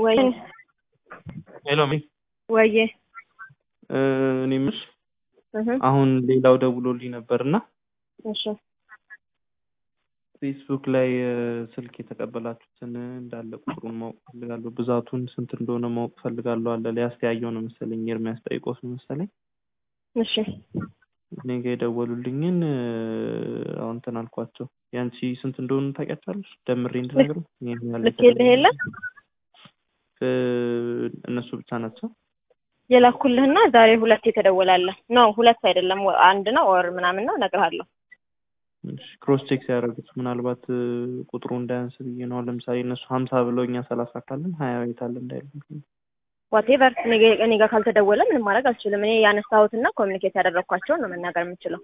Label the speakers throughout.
Speaker 1: ወይ
Speaker 2: ሄሎ ሚ
Speaker 1: ወዬ
Speaker 2: እኔ የምልሽ
Speaker 1: እህ
Speaker 2: አሁን ሌላው ደውሎልኝ ነበር እና
Speaker 1: እሺ
Speaker 2: ፌስቡክ ላይ እ፣ ስልክ የተቀበላችሁትን እንዳለ ቁጥሩን ማወቅ ፈልጋለሁ። ብዛቱን ስንት እንደሆነ ማወቅ ፈልጋለሁ አለ። ሊያስተያየው ነው መሰለኝ ኤርሚያስ ጠይቆት ነው መሰለኝ
Speaker 1: እሺ
Speaker 2: እኔ ጋ የደወሉልኝን እ፣ አሁን እንትን አልኳቸው። ያንቺ ስንት እንደሆኑ ታውቂያቸዋለሽ? ደምሬ እንድነግሩ ይሄን ያህል
Speaker 1: ልኬልህ የለ
Speaker 2: እ፣ እነሱ ብቻ ናቸው።
Speaker 1: የላኩልህና ዛሬ ሁለት የተደወላለ ነው። ሁለት አይደለም ወ- አንድ ነው ወር ምናምን ነው እነግርሃለሁ።
Speaker 2: ክሮስ ቼክ ሲያደርጉት ምናልባት እ፣ ቁጥሩ እንዳያንስ ብዬ ነው። አሁን ለምሳሌ እነሱ ሀምሳ ብለው እኛ ሰላሳ ካለን ሀያ ቤት አለ እንዳይሉ
Speaker 1: ዋቴቨር እኔ ጋር ካልተደወለ ምንም ማድረግ አልችልም። እኔ ያነሳሁትና ኮሚኒኬት ያደረግኳቸውን ነው መናገር የምችለው።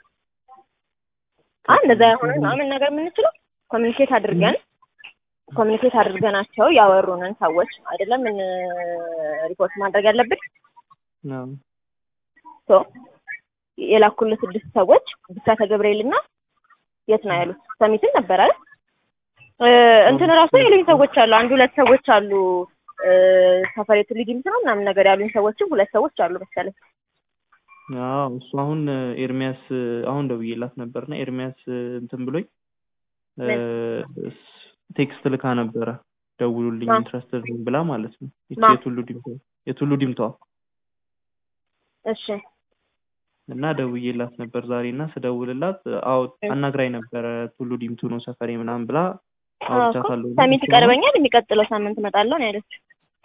Speaker 1: አ እንደዛ የሆነ ነው መናገር የምንችለው። ኮሚኒኬት አድርገን ኮሚኒኬት አድርገናቸው ያወሩንን ሰዎች አይደለም ምን ሪፖርት ማድረግ ያለብን
Speaker 2: አዎ።
Speaker 1: ሶ የላኩልህ ስድስት ሰዎች ብስራተ ገብርኤልና የት ነው ያሉት? ሰሚትን ነበር አይደል? እ፣ እንትን ራሱ ያሉኝ ሰዎች አሉ። አንድ ሁለት ሰዎች አሉ። እ፣ ሰፈሬቱ ሊዲምት ነው ምናምን ነገር ያሉኝ ሰዎችም ሁለት ሰዎች አሉ መሰለኝ።
Speaker 2: አዎ እሱ አሁን እ፣ ኤርሚያስ እ፣ አሁን ደውዬላት ነበርና ኤርሚያስ እ፣ እንትን ብሎኝ እ፣ ስ- ቴክስት ልካ ነበረ ደውሉልኝ
Speaker 1: ማ?
Speaker 2: ኢንትረስትድ ነኝ ብላ ማለት ነው። ይቺ
Speaker 1: ማ?
Speaker 2: የቱሉ ዲምቷ የቱሉ ዲምቷ
Speaker 1: እሺ
Speaker 2: እና ደውዬላት ነበር ዛሬ እና ስደውልላት አዎ አናግራኝ ነበረ ቱሉ ዲምቱ ነው ሰፈሬ ምናምን ብላ አውርቻታለሁ።
Speaker 1: ሰሚት ይቀርበኛል የሚቀጥለው ሳምንት እመጣለሁ ነው ያለችው።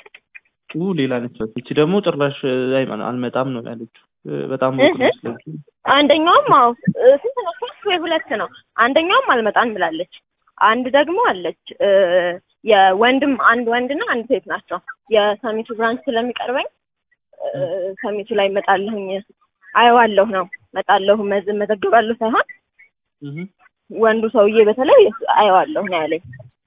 Speaker 2: ኡ ሌላ ነች። ይቺ ደግሞ ጭራሽ እ፣ አይ- አልመጣም ነው ያለችው። እ፣ በጣም ሞቅ ነው
Speaker 1: እህ?
Speaker 2: ስለዚህ
Speaker 1: አንደኛውም አዎ እ፣ ስንት ነው ሶስት ወይ ሁለት ነው። አንደኛውም አልመጣም ብላለች። አንድ ደግሞ አለች እ፣ የወንድም አንድ ወንድና አንድ ሴት ናቸው። የሰሚቱ ብራንች ስለሚቀርበኝ እ፣ ሰሚቱ ላይ እመጣለሁኝ አየዋለሁ ነው እመጣለሁ መዝ- መዘግባለሁ ሳይሆን
Speaker 2: እህ።
Speaker 1: ወንዱ ሰውዬ በተለይ አየዋለሁ ነው ያለኝ።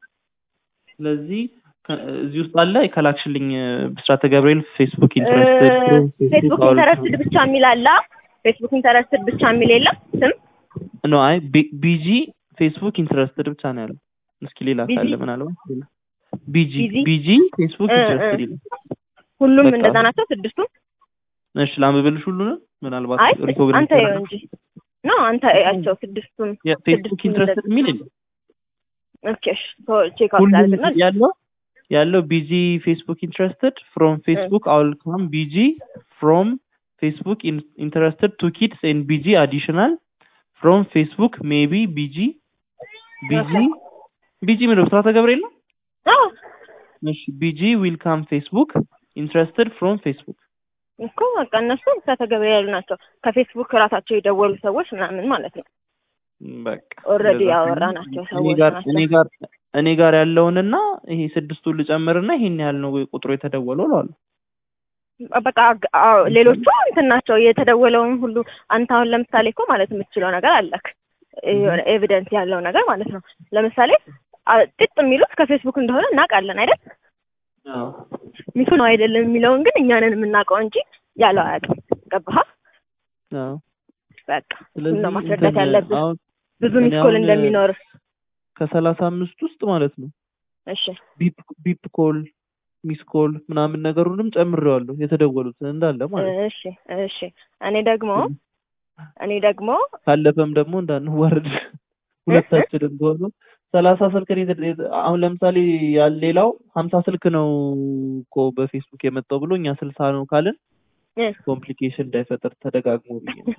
Speaker 2: ስለዚህ ከ- እዚህ ውስጥ አለ ከላክሽልኝ እ፣ ብስራተ ገብርኤል ፌስቡክ ኢንትረስትድ
Speaker 1: ፌስቡክ ኢንተረስትድ ብቻ የሚል አለ። ፌስቡክ ኢንተረስትድ ብቻ የሚል የለም ስም
Speaker 2: ኖ አይ ቢ- ቢጂ ፌስቡክ ኢንትረስትድ ብቻ ነው ያለው። እስኪ ሌላ
Speaker 1: ቢጂ?
Speaker 2: ካለ ምናልባት ሌላ ቢጂ
Speaker 1: ቢዚ?
Speaker 2: ቢጂ ፌስቡክ
Speaker 1: እ፣ እ።
Speaker 2: ኢንትረስትድ ይላል።
Speaker 1: ሁሉም
Speaker 2: በቃ።
Speaker 1: እንደዛ ናቸው ስድስቱም።
Speaker 2: እሺ ላንብብልሽ ሁሉንም ምናልባት
Speaker 1: አይ
Speaker 2: ሪኮግናይዝ
Speaker 1: አንተ ይኸው እንጂ ኖ አንተ እያቸው ስድስቱም
Speaker 2: ፌስቡክ
Speaker 1: ስድስቱም
Speaker 2: ኢንትረስትድ የሚል የለም።
Speaker 1: ኦኬ እሺ ቼክ አውት
Speaker 2: ሁሉም
Speaker 1: አድርግና
Speaker 2: ያለው ያለው ቢጂ ፌስቡክ ኢንትረስትድ ፍሮም ፌስቡክ አውል ካም ቢጂ ፍሮም ፌስቡክ ኢንትረስትድ ቱ ኪድስ ኤንድ ቢጂ አዲሽናል ፍሮም ፌስቡክ ሜቢ ቢጂ ቢጂ ቢጂ ምንድን ነው ብስራተ ገብርኤል ነው።
Speaker 1: አዎ
Speaker 2: እሺ ቢጂ ዊል ካም ፌስቡክ ኢንትረስትድ ፍሮም ፌስቡክ
Speaker 1: እኮ በቃ እነሱ ብስራተ ገብርኤል ያሉ ናቸው። ከፌስቡክ ራሳቸው የደወሉ ሰዎች ምናምን ማለት ነው።
Speaker 2: በቃ
Speaker 1: ኦልሬዲ
Speaker 2: እንደዛ
Speaker 1: ያወራናቸው
Speaker 2: እኔ
Speaker 1: ሰዎች
Speaker 2: ጋር
Speaker 1: ናቸው።
Speaker 2: እኔ ጋር እኔ ጋር ያለውንና ይሄ ስድስቱን ልጨምርና ይሄን ያህል ነው ቁጥሩ የተደወለው እለዋለሁ።
Speaker 1: በቃ አግ- አዎ፣ ሌሎቹ እንትን ናቸው የተደወለውን ሁሉ አንተ አሁን ለምሳሌ እኮ ማለት የምትችለው ነገር አለክ የሆነ ኤቪደንስ ያለው ነገር ማለት ነው። ለምሳሌ አ- ጥጥ የሚሉት ከፌስቡክ እንደሆነ እናውቃለን አይደል?
Speaker 2: አዎ
Speaker 1: ሚቱ ነው አይደለም የሚለውን ግን እኛንን የምናውቀው እንጂ ያለው አያውቅም። ገባህ?
Speaker 2: አዎ
Speaker 1: በቃ
Speaker 2: ስለዚህ
Speaker 1: እሱን ነው ማስረዳት
Speaker 2: እንትን
Speaker 1: ያለብህ
Speaker 2: አሁን
Speaker 1: ብዙ
Speaker 2: እኔ
Speaker 1: ሚስኮል
Speaker 2: አሁን
Speaker 1: እንደሚኖር።
Speaker 2: ከሰላሳ አምስት ውስጥ ማለት ነው
Speaker 1: እሺ
Speaker 2: ቢፕ ቢፕ ኮል ሚስ ኮል ምናምን ነገሩንም ጨምሬዋለሁ የተደወሉትን እንዳለ ማለት ነው።
Speaker 1: እሺ እሺ። እኔ ደግሞ እኔ ደግሞ
Speaker 2: ካለፈም ደግሞ እንዳንዋረድ ሁለታችንም ቢሆኑ ሰላሳ ስልክ ነው የተ- የተ- አሁን ለምሳሌ ያለ ሌላው ሀምሳ ስልክ ነው እኮ በፌስቡክ የመጣው ብሎ እኛ ስልሳ ነው ካልን
Speaker 1: እ፣
Speaker 2: ኮምፕሊኬሽን እንዳይፈጠር ተደጋግሞ ብዬ ነው።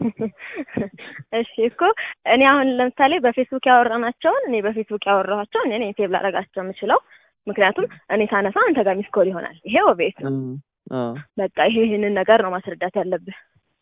Speaker 1: እሺ እኮ እኔ አሁን ለምሳሌ በፌስቡክ ያወራናቸውን እኔ በፌስቡክ ያወራኋቸውን እኔ ነኝ ሴቭ ላደርጋቸው የምችለው ምክንያቱም እኔ ሳነሳ አንተ ጋር ሚስኮል ይሆናል። ይሄ ኦቤስ
Speaker 2: እ፣ አዎ
Speaker 1: በቃ ይሄ ይህንን ነገር ነው ማስረዳት ያለብህ።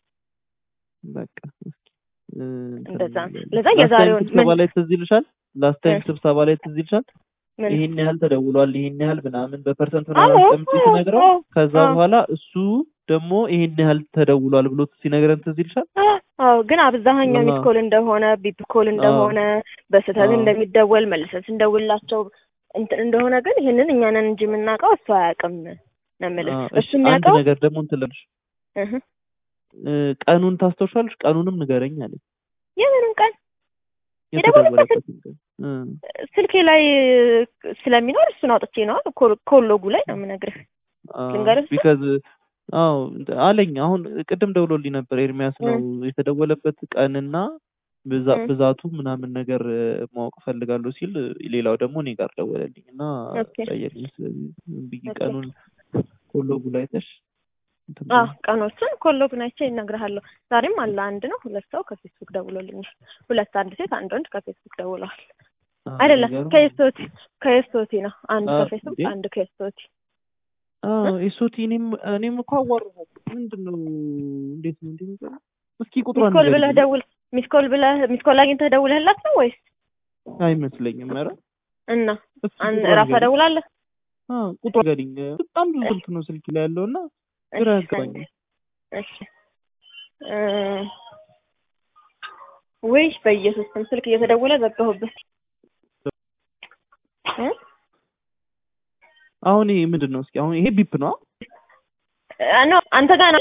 Speaker 2: በቃ እስኪ እ፣ እንትን
Speaker 1: እንደዛ ነው።
Speaker 2: እንላለን።
Speaker 1: ለዛ
Speaker 2: ላስት ታይም
Speaker 1: የዛሬውን
Speaker 2: ስብሰባ
Speaker 1: ምን-
Speaker 2: ላይ ትዝ ይልሻል? ላስት ታይም
Speaker 1: እ።
Speaker 2: ስብሰባ ላይ ትዝ ይልሻል?
Speaker 1: ምን
Speaker 2: ይሄን ያህል ተደውሏል፣ ይሄን ያህል ምናምን በፐርሰንት
Speaker 1: አዎ፣
Speaker 2: ምናምን አስቀምጪ
Speaker 1: አዎ፣
Speaker 2: ሲነግረው
Speaker 1: አዎ፣
Speaker 2: ከዛ
Speaker 1: አዎ።
Speaker 2: በኋላ እሱ ደግሞ ይሄን ያህል ተደውሏል ብሎ ሲነግረን ትዝ ይልሻል?
Speaker 1: አዎ ግን አብዛኛው
Speaker 2: አዎ።
Speaker 1: ሚስኮል እንደሆነ ቢፕ ኮል እንደሆነ በስህተት
Speaker 2: አዎ።
Speaker 1: እንደሚደወል መልሰን ስንደውላቸው እንትን እንደሆነ ግን ይህንን እኛ ነን እንጂ የምናውቀው እሱ አያውቅም ነው የምልህ።
Speaker 2: አዎ፣
Speaker 1: እሱ
Speaker 2: እሺ አንድ
Speaker 1: የሚያውቀው
Speaker 2: ነገር ደግሞ እንትን ልልሽ
Speaker 1: እህ፣
Speaker 2: እ፣ ቀኑን ታስታውሻለሽ? ቀኑንም ንገረኝ አለኝ።
Speaker 1: የምንም ቀን የደወለበት
Speaker 2: የተደወለበት ቀን እ
Speaker 1: ስልኬ ላይ ስለሚኖር እሱን አውጥቼ ነው ኮ- ኮሎጉ ላይ ነው የምነግርህ። ልንገርህ እሱ?
Speaker 2: ቢካዝ አዎ እንደ- አለኝ አሁን ቅድም ደውሎልኝ ነበር ኤርሚያስ ነው የተደወለበት ቀንና ብዛ-
Speaker 1: እ።
Speaker 2: ብዛቱ ምናምን ነገር እ፣ ማወቅ ፈልጋለሁ ሲል ሌላው ደግሞ እኔ ጋር ደወለልኝ እና
Speaker 1: ኦኬ።
Speaker 2: ጠየቀኝ ስለዚህ ዝም ብዬ
Speaker 1: ኦኬ።
Speaker 2: ቀኑን ኮሎጉ ላይ አይተሽ እንትን
Speaker 1: አዎ
Speaker 2: በይ።
Speaker 1: ቀኖቹን ኮሎጉን አይቼ እነግርሃለሁ። ዛሬም አለ አንድ ነው ሁለት ሰው ከፌስቡክ ደውሎልኛል። ሁለት አንድ ሴት አንድ ወንድ ከፌስቡክ ደውለዋል።
Speaker 2: አዎ፣
Speaker 1: አይደለም
Speaker 2: የሚገርም።
Speaker 1: ከኤስቶቲ ከኤስቶቲ ነው አንድ
Speaker 2: አ-
Speaker 1: ከፌስቡክ
Speaker 2: እንዴ?
Speaker 1: አንድ ከኤስቶቲ
Speaker 2: አዎ ኤሶቲ እኔም እኔም እኮ አዋራኋት ምንድን ነው እንዴት ነው እንዴ የሚገርም እስኪ ቁጥሯን
Speaker 1: ሚስኮል ብለህ
Speaker 2: ንገሪኝ።
Speaker 1: ደውል ሚስኮል ብለህ ሚስኮል አግኝተህ ደውለህላት ነው ወይስ
Speaker 2: አይመስለኝም ኧረ
Speaker 1: እና
Speaker 2: እስኪ
Speaker 1: አን
Speaker 2: ቁጥሯን
Speaker 1: ራሷ
Speaker 2: ንገሪኝ።
Speaker 1: ደውላለህ?
Speaker 2: አዎ ቁጥሯን ንገሪኝ በጣም ብዙ ስልክ ነው ስልክ ላይ ያለው እና ግራ
Speaker 1: እሺ፣
Speaker 2: ያጋባኝ
Speaker 1: እሺ እ ውይ በኢየሱስ ስም ስልክ እየተደወለ ዘጋሁበት እ
Speaker 2: አሁን ይሄ ምንድን ነው እስኪ አሁን ይሄ ቢፕ ነው
Speaker 1: ኖ አንተ ጋር ነው